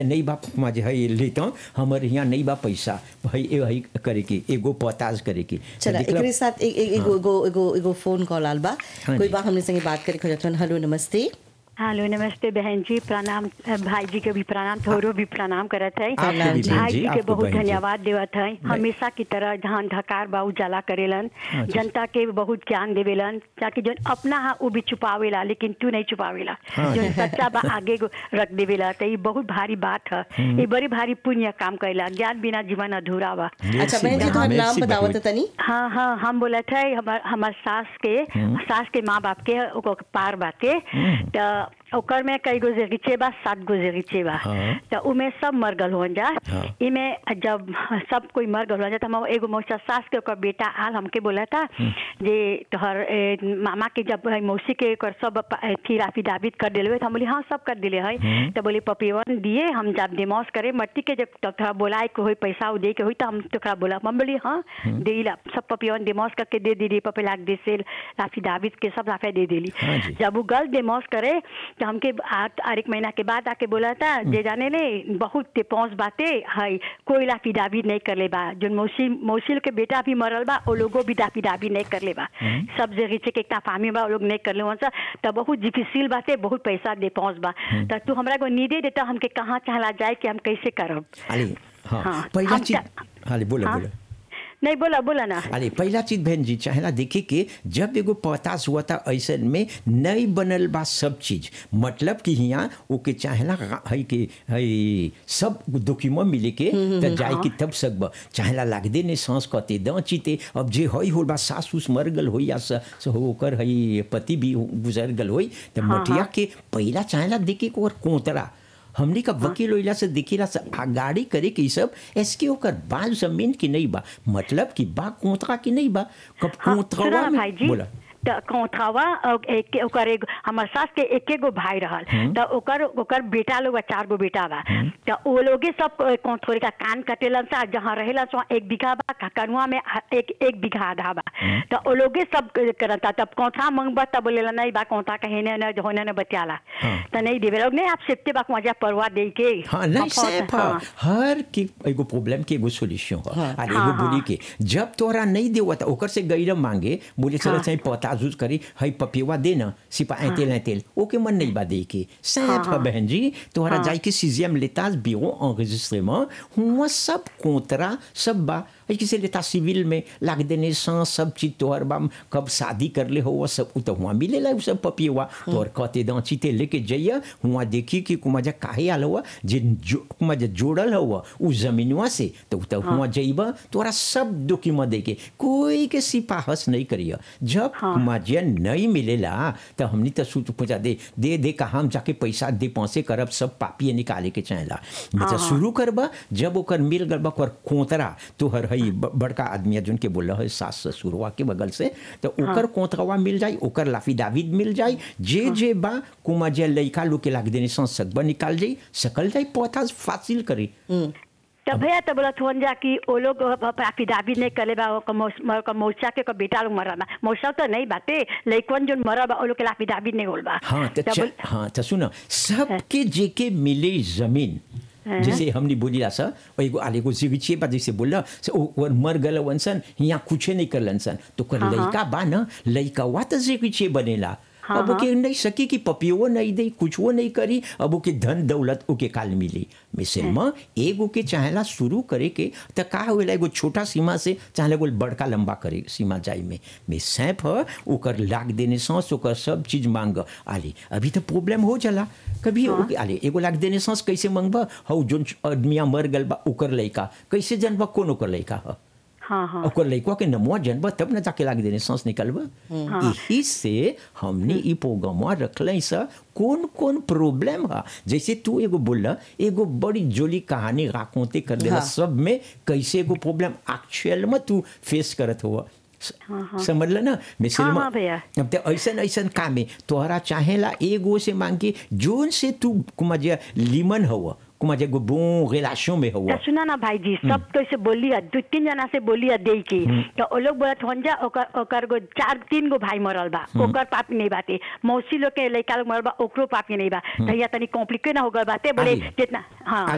नहीं बा माझे है लेता हमर यहाँ नहीं बा पैसा भाई ए भाई करे के एगो पताज करे के चला देखला- एकरे साथ एक एक एगो एगो एगो एगो फोन कॉल आल बा हाँ कोई जी। बा हमने संगे बात करे खोजतन हेलो नमस्ते हेलो नमस्ते बहन जी प्रणाम अ, भाई जी के भी प्रणाम थोरो भी प्रणाम करत है आपको भी बहन भाई जी, जी के आपको बहुत बहन जी। धन्यवाद देवत है हमेशा की तरह धान धकार बा उजाला करेलन हाँ जी। जनता के बहुत ज्ञान देवेलन ताकि जो अपना हा वो भी छुपावेला लेकिन तू नहीं छुपावेला हाँ जो सच्चा बा आगे को रख देवेला तो ये बहुत भारी बात है ये बड़ी भारी पुण्य काम कैला ज्ञान बिना जीवन अधूरा बा अच्छा बहन जी बहन, तुम्हार नाम merci बतावत बहुत। तनी हाँ हाँ हम बोला थे हमार हमार सास के सास के माँ बाप के ओकर पार बाटे त ओकर में कई गो जगीचे बा सात गो जगीचे बा हाँ। त उमे सब मर गल हो जा हाँ। इमे जब सब कोई मर गल हो जा त हम एगो मौसा सास के ओकर बेटा आल हमके बोला था जे तोहर ए, मामा के जब है मौसी के ओकर सब प- ए, थी राफी दाबित कर दिले त हम बोली हाँ सब कर दिले है त बोले पपिवन दिए हम जब डिमोस करे मट्टी के जब तोहरा बोलाए के होई पैसा उ दे के होई त हम तोहरा बोला हम बोली हाँ देला सब पपिवन डिमोस करके दे दिली पपे लाख दे से राफी दाबित के सब राफे दे दिली हाँ जी। जब वो गल डिमोस करे तो हमके आ- और एक महीना के बाद आके बोला था जे जाने ले बहुत ते पहुंच बाते है कोई लाफी दाबी नहीं कर ले बा जो मौसी मौसी के बेटा भी मरल बा वो लोगों भी दाफी दाबी नहीं कर ले बा सब जगह से के फामी बा वो लोग नहीं कर ले वहाँ तो बहुत डिफिसिल बाते बहुत पैसा दे पहुंच बा तो तू हमरा को नीदे देता हमके कहाँ चला जाए कि हम कैसे करब अरे हाँ हाँ, पहला हम चीज चा- अरे बोला हाँ? बोला नहीं बोला बोला ना अरे पहला चीज बहन जी चाहेला देखे के जब एगो पतास हुआ था ऐसे में नहीं बनल बा सब चीज मतलब कि यहाँ ओके चाहेला है कि है सब डॉक्यूमेंट मिले के त जाए कि तब सकब चाहेला लागदे ने सांस कते द चिते अब जे हई होल बा सास उस मर गल होई या स, स होकर है पति भी गुजर गल होई त मटिया के पहला चाहेला देखे के और कोतरा हमने का वकील ओइला से दिखेला से आगाड़ी करे के ई सब एसके ओकर बाल जमीन की नहीं बा मतलब कि बा कोतरा की नहीं बा कब हाँ, कोतरा सुना में भाई जी बोला त कौथावा और एक ओकर एक हमर सास के एके गो भाई रहल त ओकर ओकर बेटा लोग बा, चार गो बेटा बा त ओ लोगे सब कौथोरे का कान कटेलन सा जहाँ रहेला सो एक बीघा बा का- कनुआ में आ- एक एक बीघा आधा बा त ओ लोगे सब करता तब कौथा मंगबा तब बोलेला नहीं बा कौथा कहे ने न होने न बतियाला हाँ। त नहीं देवे लोग नहीं आप सेफ्टी बा मजा परवा दे के हाँ नहीं हम कौन- सैफ हाँ। हर की एगो प्रॉब्लम के एगो सोल्यूशन है हाँ। और हाँ, एगो बोली हाँ। के जब तोरा नहीं देवा था ओकर से गैर मांगे बोले चलो हाँ। चाहे पता जूझ करी हई पपिवा दे ना सिपा तेल तेल ओके मन नहीं बा दे के सैफ है बहन जी तोहरा जाई के सीजियम लेताज बिरो enregistrement हुआ सब कोतरा सब बा है किसी लेता सिविल में लाग देने सांस सब चीज तोहर बा कब शादी कर ले हो वो सब उ तो हुआ मिलेला उ सब पपिवा तोहर कहते दांची ते लेके जइया हुआ देखी कि कुमाजा काहे आल हुआ जे जो कुमाजा जोड़ल हुआ उ जमीनवा से तो उ तो हुआ जइबा तोरा सब डॉक्यूमेंट देके कोई के सिपाहस नहीं करिया जब कुमाजिया नहीं मिलेला तो हमनी तो सूत पूछा दे दे दे का हम जाके पैसा दे पहुंचे करब सब पापिए निकाले के चाहेला मतलब शुरू करबा जब ओकर मिल गल बा ओकर कोतरा तोहर हई ब- बड़का आदमी जोन के बोल है सास ससुरवा के बगल से तो ओकर कोतरवा मिल जाई ओकर लाफी दाविद मिल जाई जे जे बा कुमा जे लइका लोग के लाग देने सन सकबा निकाल जाई सकल जाई पौधा फासिल करी तब भैया तो बोला थोन जा कि वो लोग अफिडाविट नहीं करे बा ओकर मौस- ओकर मौसा के ओकर बेटा लोग मरल बा मौसा तो नहीं बाते लइकवन जो मरल बा वो लोग के अफिडाविट नहीं होल बा हाँ तो तब च- बोल- हाँ तो सुनो सबके जेके मिले जमीन जैसे हमने बोली सा और एगो आले को जिगिचे बा जैसे बोला से ओ ओ मर गल वंसन यहाँ कुछ नहीं करलन सन तो कर लइका बा ना लइका वा तो जिगिचे बनेला अब ओके नहीं सकी कि पपियो नहीं दे कुछ वो नहीं करी अब ओके धन दौलत ओके काल मिली मिसल में एगो के चाहेला शुरू करे के तो का होला एगो छोटा सीमा से चाहेला एगो बड़का लंबा करे सीमा जाई में में सैफ है ओकर लाग देने सांस ओकर सब चीज मांग आली अभी तो प्रॉब्लम हो जाला कभी ओके आले एगो लाग देने सांस कैसे मांगबा हौ जोन आदमिया मर गल बा ओकर लइका कैसे जनबा कौन ओकर लइका है हाँ हाँ ओकर लइकवा के नमुआ जनबा तब न जाके लाग देने सांस निकलबा यही से हमने ई प्रोग्रामवा रखले सा कौन कौन प्रॉब्लम है जैसे तू एगो बोला एगो बड़ी जोली कहानी राकोते कर देला हाँ। सब में कैसे एगो प्रॉब्लम एक्चुअल में तू फेस करत हुआ समझ ल ना मिसल हाँ, में हाँ भैया। अब तो ऐसन ऐसन काम है तोहरा चाहेला एगो से मांग के जोन से तू कुमाजे लीमन हुआ कुमाजे एगो बो रिलेशन में हुआ तो सुना ना भाई जी सब तो ऐसे बोली है दो तीन जना से बोली है दे के तो वो लोग बोलत होन जा ओकर ओकर गो चार तीन गो भाई मरल बा ओकर पापी नहीं बाते मौसी लोग के लड़का लोग मरल बा ओकरो पापी नहीं बा तो या तनी कॉम्प्लिकेट ना हो गल बाते बोले आली। जितना हाँ